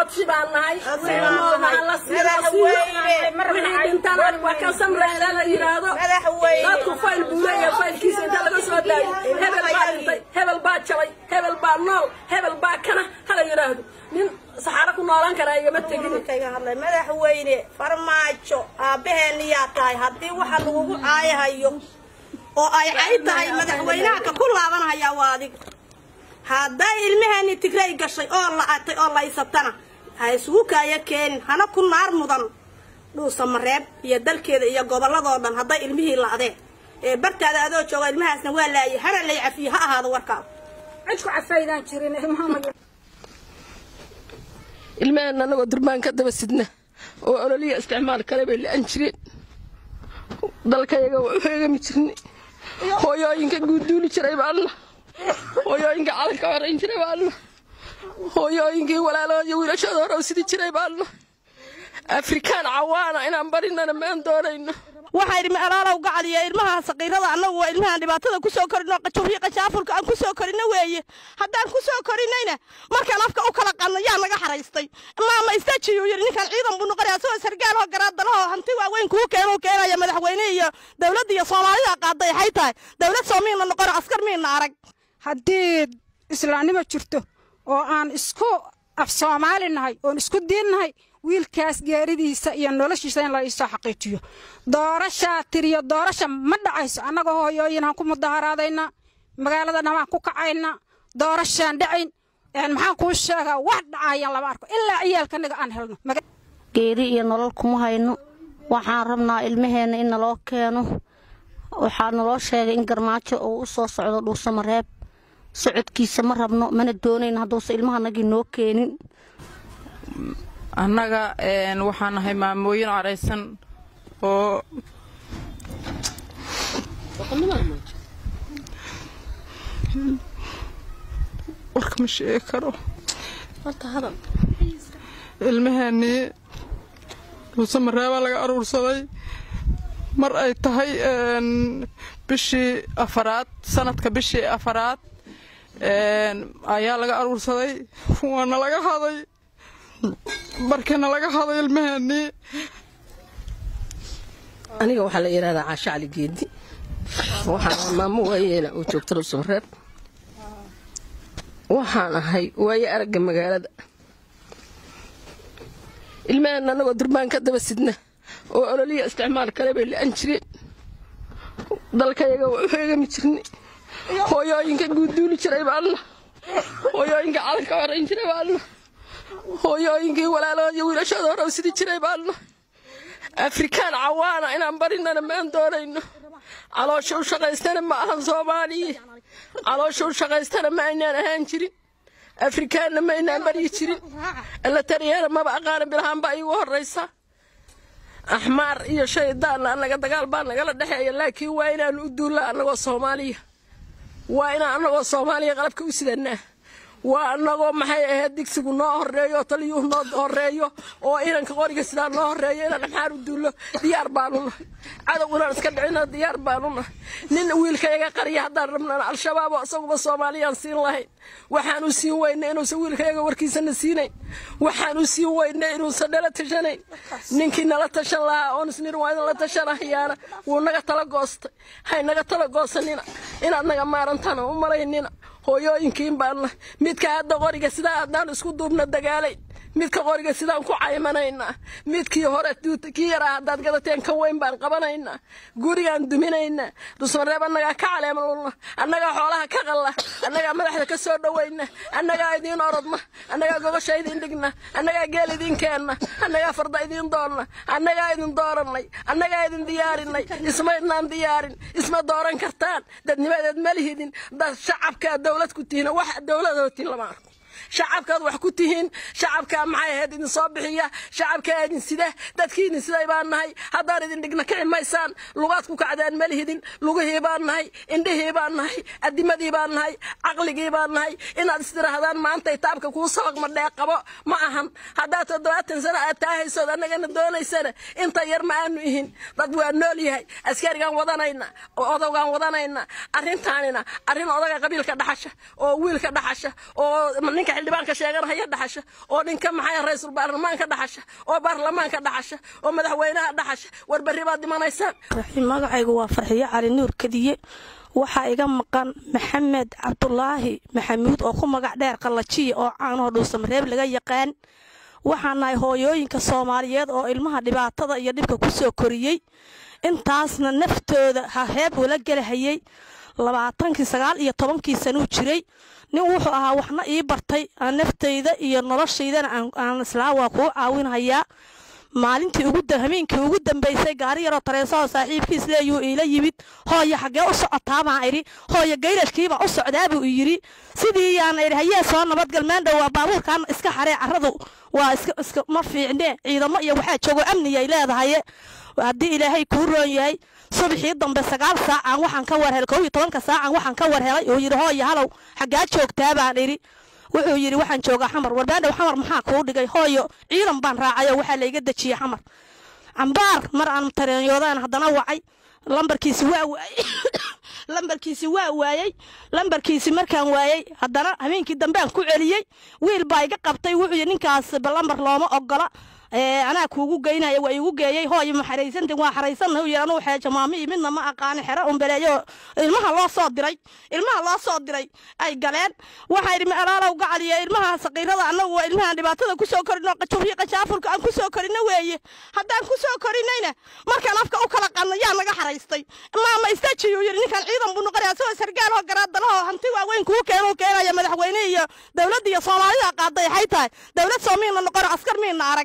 codsi baan nahay waxaan la siiwixii dhintana waa ka samrayna la yidhaahdo dadku fayl buu leeyahay faylkiisa inta laga soo daayo hebel baa dhintay hebel baa jabay hebel baa nool hebel baa kana hala yidhaahdo nin saxaaro ku noolaan karaa igama tegin madaxweyne farmaajo aabbaheeniyaa tahay haddii waxa lagugu caayahayo oo ay cay tahay madaxweynaha ka ku laabanhayaa waa adiga hadday ilmaheeni tigray gashay oo la'atay oo laysatana ha isugu kaaya keenin hana ku naar mudan dhuusa mareeb iyo dalkeeda iyo gobolladoo dhan hadday ilmihii la'deen ee bartaada adoo jooga ilmahaasna waa laayay hana lay cafiye ha ahaado warkaas cidku cafaydaan jirin ilmaha ilmaheenna annagoo durbaan ka daba sidna oo ololiya isticmaal kale bay la-an jireen dalkayaga waa u heegami jirnay hooyooyinka guuduuli jiray baanna hooyooyinka calanka horayn jiray baanna hooyooyinkii walaalooda iyo wiilashooda hore u sidi jiray baanna afrikaan cawaana inaan barinana maan doonayno waxaa idhi alaalow gacaliya ilmaha saqiirada annagu waa ilmahaan dhibaatada ku soo korino qajuuryo qajaafulka aan ku soo korino weeye haddaan ku soo korinayna markaan afka u kala qadno yaa naga xaraystay maama istajiyuu yidhi ninkaan ciidan buu noqonaya asagoo sargaaloo garaadalahoo hanti waaweyn kuu keenuu keenaya madaxweyne iyo dowladda iyo soomaalida qaaday waxay tahay dowlad soo miina noqono askar miina arag haddii islaamnimo jirto oo aan isku af soomaali nahay oon isku diin nahay wiilkaas geeridiisa iyo noloshiisa in la iisoo xaqiijiyo doorashaa tiriyo doorasha ma dhacayso annagoo hooyooyinaan ku mudaharaadaynaa magaalada dhamaan ku kacaynaa doorashaan dhacayn maxaan kuu sheegaa wax dhacayaan lama arko ilaa ciyaalkanaga aan helno geeri iyo nolol kuma hayno waxaan rabnaa ilmaheenna in naloo keeno waxaa naloo sheegay in garmaajo uu u soo socdo dhuusamareeb socodkiisa ma rabno mana doonayn hadduusa ilmahanagii noo keenin annaga waxaan nahay maamooyin caraysan oo warka ma sheegi karo ilmaheennii dhuusamareebaa laga aruursaday mar ay tahay bishii afaraad sanadka bishii afaraad ayaa laga aruursaday waana laga haday markana laga haday ilmaheennii aniga waxaa la yidhahdaa caasho cali geedi waxaan maamo waayeela oo joogta dhuusamareeb waxaan ahay waaye aragga magaalada ilmaheenna annagoo durbaan ka daba sidna oo ololiya isticmaal kale bay la-an jireen dalkayaga waa u heegami jirnay hooyooyinka guuduuli jiray baanna hooyooyinka calanka horayn jiray baanna hooyooyinkii walaalooda iyo wiilashooda hore u sidi jiray baanna afrikaan cawaana inaan barinana maan doonayno caloosha u shaqaystana ma ahan soomaaliya caloosha u shaqaystana ma aynaan ahaan jirin afrikaanna ma aynaan baryi jirin alla tariyeena maba aqaana bilahaan baa iigu horraysa axmaar iyo shaydaanna annaga dagaal baa nagala dhexeeya laakiin waa inaanu u duulla annagoo soomaaliya waa inaan annagoo soomaaliya qalabka u sidanaa waa annagoo maxay ahayd digsigu noo horeeyo oo taliyuhu noo horeeyo oo inanka qoriga sidaa noo horeeyo inaan axmaar u duullo diyaar baanu nahay cadow inaan iska dhicino diyaar baanu nahay nin wiilkayaga qariya haddaan rabnana al-shabaab oo isaguba soomaaliyaan siin lahayn waxaan u siin weyna inuusan wiilkayaga warkiisana siinayn waxaan u siin weyna inuusan nala tashanayn ninkii nala tashan lahaa oon isnir waa idin la tashanahayaana wuu naga tala goostay hay naga tala goosanina inaad naga maarantana u malaynina hooyooyinkiin baanna midka hadda qoriga sidaa haddaan isku duubna dagaalayn midka qoriga sidaan ku caymanaynaa midkii hore kii yaraa haddaad gadateen ka weyn baan qabanaynaa gurigaan duminaynaa dusmareeb annagaa ka caleemalulna annagaa xoolaha ka qalla annagaa madaxda ka soo dhowayna annagaa idiin orodna annagaa gogosha idiin dhigna annagaa geel idiin keenna annagaa farda idiin doonna annagaa idin doorannay annagaa idin diyaarinay isma idnaan diyaarin isma dooran kartaan dadnimadeed ma lihidin dad shacabkaa dowlad ku tihiin wax dowladootiin lama arko shacabkaad wax ku tihiin shacabkaa maxay ahayd idin soo bixiya shacabkaa idin sida dadkii idin siday baan nahay haddaan idin dhigna kici maysaan lugaad ku kacdaan ma lihidin lugihii baan nahay indhihii baan nahay adimadii baan nahay caqligii baan nahay inaad istirahdaan maantay taabka kuu sabaq madhee qabo ma ahan haddaad toddobaatan sano aad taahaysood annagana doonaysana inta yar ma aanu ihin dad waa nool yahay askarigaan wadanayna odowgaan wadanayna arrintaanina arrin odaga qabiilka dhaxasha oo wiilka dhaxasha oo ninka ninka xildhibaanka sheeganahaya dhaxasha oo ninka maxay ra-iisul baarlamaanka dhaxasha oo baarlamaanka dhaxasha oo madaxweynaha dhaxasha war berri baad dhimanaysaan magacaygu waa farxiyo cali nuur kadiye waxaa iga maqan maxamed cabdulaahi maxamuud oo ku magac dheer qallajiya oo caanoo dhuusamareeb laga yaqaan waxaan nahay hooyooyinka soomaaliyeed oo ilmaha dhibaatada iyo dhibka ku soo koriyey intaasna naftooda haheeb ula gelahayey labaatankii sagaal iyo tobankii sanuu jiray nin wuxuu ahaa waxna ii bartay aan naftayda iyo noloshaydana aan islaa waa kuu caawinhayaa maalintii habeenkii ugu dambaysay gaari yaroo tareesaoo saaxiibkiis leeyuu iila yimid hooya xaggee u socotaa baan idhi hooya gayrashkiibaa u socdaabuu yidhi sidii yaana idhi hayee soo nabadgal maandhow waa baabuurkan iska xaree carradu waa iska ma fiicnee ciidamo iyo waxaa joogo amniyay leedahaye haddii ilaahay kuu roon yahay subaxii dambe sagaal saacan waxaan ka war helay kow iyo tobanka saacan waxaan ka war helay uu yidhi hooya halow xaggaa joogtaa baan idhi wuxuu yidhi waxaan joogaa xamar warbaandhow xamar maxaa kuu dhigay hooyo ciidan baan raacayoo waxaa layga dejiyey xamar cambaar mar aan tareenyoodaan haddana wacay lambarkiisi waa waayey lambarkiisi waa waayey lambarkiisi markaan waayey haddana habeenkii dambean ku celiyey wiil baa iga qabtay wuxuu yidhi ninkaas lambar looma ogola anaa kuugu geynaya waa iigu geeyey hooyo ma xaraysantin waa xaraysanna u yidhi anuu xeejo maamihii midna ma aqaani xero umbeleeyo ilmaha loo soo diray ilmaha loo soo diray ay galeen waxaa idhi alaalow gacaliya ilmaha saqiirada annagu waa ilmahaan dhibaatada ku soo korino qajuufiyo qajaafurka aan ku soo korino weeye haddaan ku soo korinayna markaan afka u kala qadna yaa naga xaraystay maama istajiyuu yidhi ninkan ciidan buu noqonaya asagoo sargaal oo garaadalahoo hanti waaweyn kuu keenuu keenaya madaxweyne iyo dowladda iyo soomaalida qaaday waxay tahay dowlad soo miina noqono askar miina arag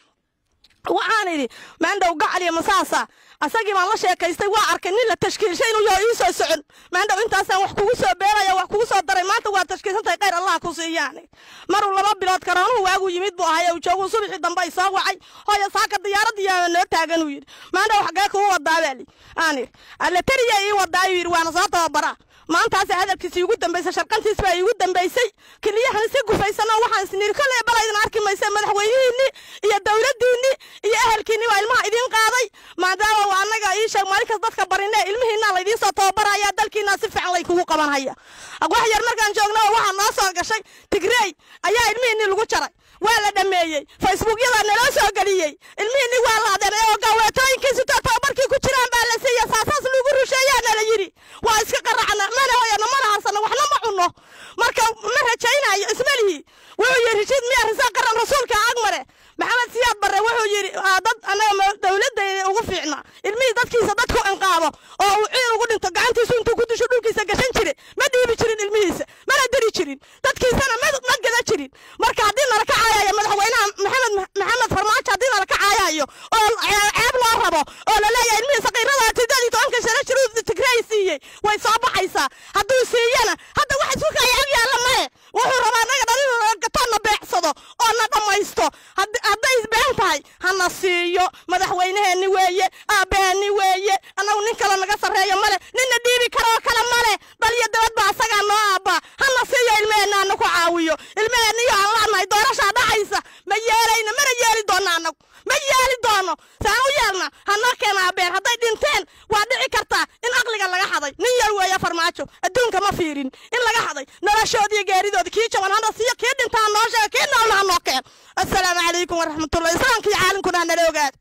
waxaan idhi maandhow gacaliya masaasa asagii baan la sheekaystay waa arkay nin la tashkiilshay inuu yaho ii soo socon maandhow intaasaan wax kugu soo beeraya wax kugu soo daray maanta waa tashkiilsantahay khayr allah ku siiyaan maruu laba bilood karoonuhu waagu yimid buu ahay uu jooguu subaxii dambe ay soo wacay hooya saaka diyaaradiyaa noo taagan uu yidhi maandhow xaggee kugu wadaa baa li aan idhi allatariya ii wadaa ayuu yidhi waana soo tababaraa maantaas hadalkiisi iigu dambaysay sharqantiis baa iigu dambaysay keliyahan si gufaysan oo waxaan isniri kolley balaydin arki maysa madaxweynihiinni iyo dowladdiinni iyo ehelkiinni waa ilmaha idiin qaaday maadaama waa annaga ii sheeg maalinkas dadka barinee ilmihiinaa laydiin soo tababaraya dalkiinaa si fiican lay kugu qabanhaya wax yar markaan joognaba waxaa noo soo gashay tigrey ayaa ilmihiinni lagu jaray waa la dhameeyey facebookyadaa naloo soo geliyey ilmihiinni waa la adeeray oo gaaweetooyinkiisu taa tababarkii ku jiraan baa la siiya saasaas lagu rusheeyaa nala yidhi waa iska qaracna mana hoyana mana harsano waxna ma cunno marka ma rajaynayo ismalihi wuxuu yidhi rishid miyaa risaa qaran rasuulka agmare maxamed siyaad barre wuxuu yidhi dad annaga dowladayda ugu fiicna ilmihii dadkiisa dadku inqaabo oo uu ciid ugu dhinto gacantiisu intuu ku disho dhulkiisa gashan jire ma dhiibi jirin ilmihiisa mana diri jirin dadkiisana ma gada jirin marka haddii nala ka caayayo madaxweynaha maxamed maxamed farmaajo haddii nala ka caayayo oo ceeb loo rabo oo la leeyahay ilmihii saqiirada tidad iyo tobanka sano jiruu tigrey siiyey way soo baxaysaa hadduu siiyana hadda wax isku kaya ag yaalla mahe wuxuu rabaa naga dhalin gatoonna beecsado oo na dhammaysto hadday been tahay hana siiyo madaxweyneheenni weeye aabbaheenni weeye annagu nin kale naga sarreeyo male ninna dhiibi karoo kale male dal iyo dabad baa asagaa noo aabbaa hana siiyo ilmeheenna ana ku caawiyo ilmeheenniyo aan la'nahay doorashaa dhacaysa ma yeelayno mana yeeli doonno annagu ma yeeli doono saan u yeelna hanoo keena aabeen hadday dhinteen waa dhici kartaa in aqliga laga xaday nin yar weeye farmaajo adduunka ma fiirin in laga xaday noloshoodiiyo geeridooda kii jaban hana siiyo kii dhintaa noo sheega kii noolna hanoo keen assalaamu calaykum waraxmatullahi islaamka iyo caalamkuna hanala ogaada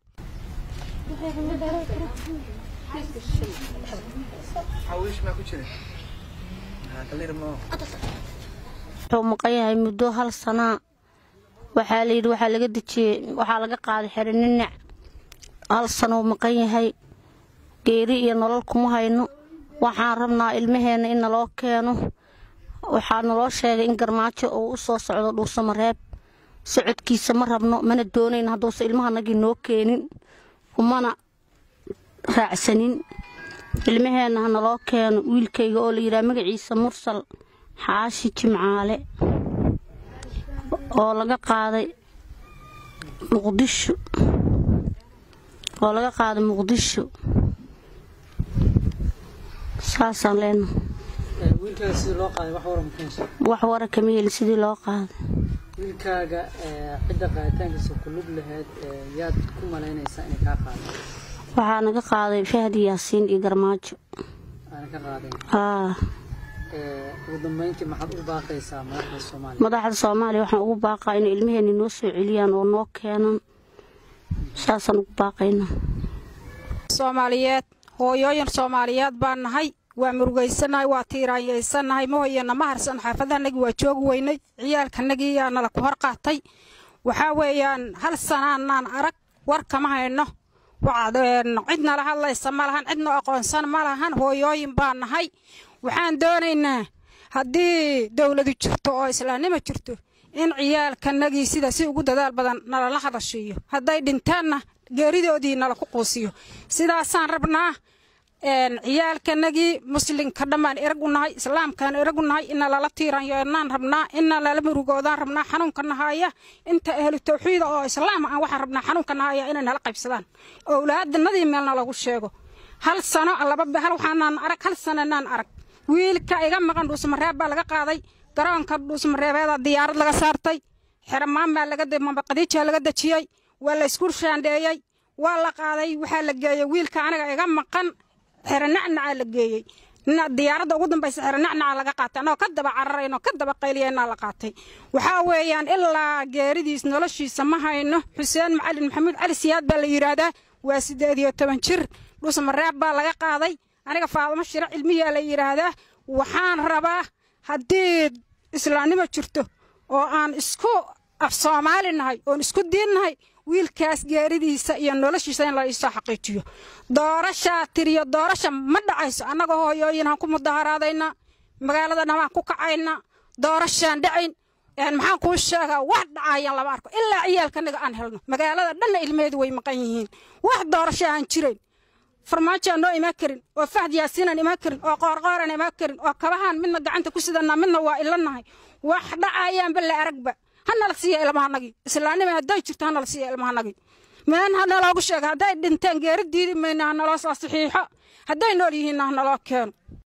wuxuu maqan yahay muddo hal sanaa waxaa la yidhi waxaa laga dejiyey waxaa laga qaaday xeri ninac hal sanuu maqan yahay geeri iyo nolol kuma hayno waxaan rabnaa ilmaheenna in naloo keeno waxaa naloo sheegay in garmaajo uu u soo socdo dhuusamareeb socodkiisa ma rabno mana doonayn hadduusa ilmahanagii noo keenin kumana raacsanin ilmaheenna ha naloo keeno wiilkayga oo la yidhaha magaciisa mursal xaashi jimcaale oo laga qaaday muqdisho oo laga qaaday muqdisho saasaan leenahay wiilkaaga sidii loo qaaday wax waran ku heshay wax wara kama helin sidii loo qaaday wiilkaaga cidda qaaditaankiisa ku lug lahayd yaad ku malaynaysaa inay kaa qaadeen waxaa naga qaaday fahdi yaasiin iyo garmaajo aana ka qaadeen haa ee, ugu dambeyntii maxaad u baaqaysaa madaxda soomaaliya madaxda soomaaliya waxaan ugu baaqaa inay ilmaheena noo soo celiyaan oo noo keenan saasaan ugu baaqaynaa soomaaliyeed hooyooyin soomaaliyeed baan nahay waa murugaysanahay waa tiiraanyaysanahay mahoyana ma harsan xaafadahanagii waa joogi weynay ciyaalkanagii yaa nala ku hor qaatay waxaa weeyaan hal sanaanaan arag war kama hayno Waxaad, een, cid nala hadlaysa ma lahan cidna aqoonsan ma lahan hooyooyin baan nahay waxaan doonaynaa haddii dowladu jirto oo islaamnimo jirto in ciyaalkanagii sida si ugu dadaal badan nalala hadashiiyo hadday dhintaanna geeridoodii nala ku quusiyo sidaasaan rabnaa een, ciyaalkanagii muslimka dhammaan erag u nahay islaamkaan erag u nahay ina lala tiiranyoonaan rabnaa ina lala murugoodaan rabnaa xanuunka nahaya inta ahlu tawxiida oo islaam aan waxaan rabnaa xanuunka nahaya inay nala qaybsadaan owlaadanadii meelna lagu sheego hal sano laba hal waxaanaan arag hal sananaan arag wiilka iga maqan dhuusmareeb baa laga qaaday garoonka dhuusmareebeeda diyaarad laga saartay xeramaan baa laga mabaqadiijaa laga dejiyey waa la isku shaandheeyey waa la qaaday waxaa la geeyey wiilka aniga iga maqan xeranacnacaa la geeyey na- diyaaradda ugu dambaysa xeranacnaca laga qaatay annagoo ka daba cararayno ka daba qayliyaynaa la qaatay waxaa weeyaan ilaa geeridiis noloshiisa ma hayno xuseen macalin maxamuud cali siyaad baa la yidhaahdaa waa siddeed iyo toban jir dhusmareeb baa laga qaaday aniga faadamo shiro cilmiyaa la yidhaahdaa waxaan rabaa haddii islaamnimo jirto oo aan isku af soomaali nahay oon isku diin nahay wiilkaas geeridiisa iyo noloshiisa in la iisoo xaqiijiyo doorashaa tiriyo doorasha ma dhacayso annagoo hooyooyinaan ku mudaharaadaynaa magaalada dhamaan ku kacaynaa doorashaan dhacayn een maxaan kuu sheegaa wax dhacayaan lama arko ilaa ciyaalkanaga aan helno magaalada dhanna ilmeheedu way maqan yihiin wax doorasho aan jirayn farmaajo aan noo imaan karin oo fahd yaasiinaan imaan karin oo qoorqooraan imaan karin oo kabahaan midna gacanta ku sidanaa midna waa ilanahay wax dhacayaanba la aragba hanala siiya ilmahanagii islaanima hadday jirto hanala siiya ilmahanagii meen hanaloogu sheega hadday dhinteen geeri diidi mayna hanaloo soo saxiixo hadday nool yihiinna hanaloo keeno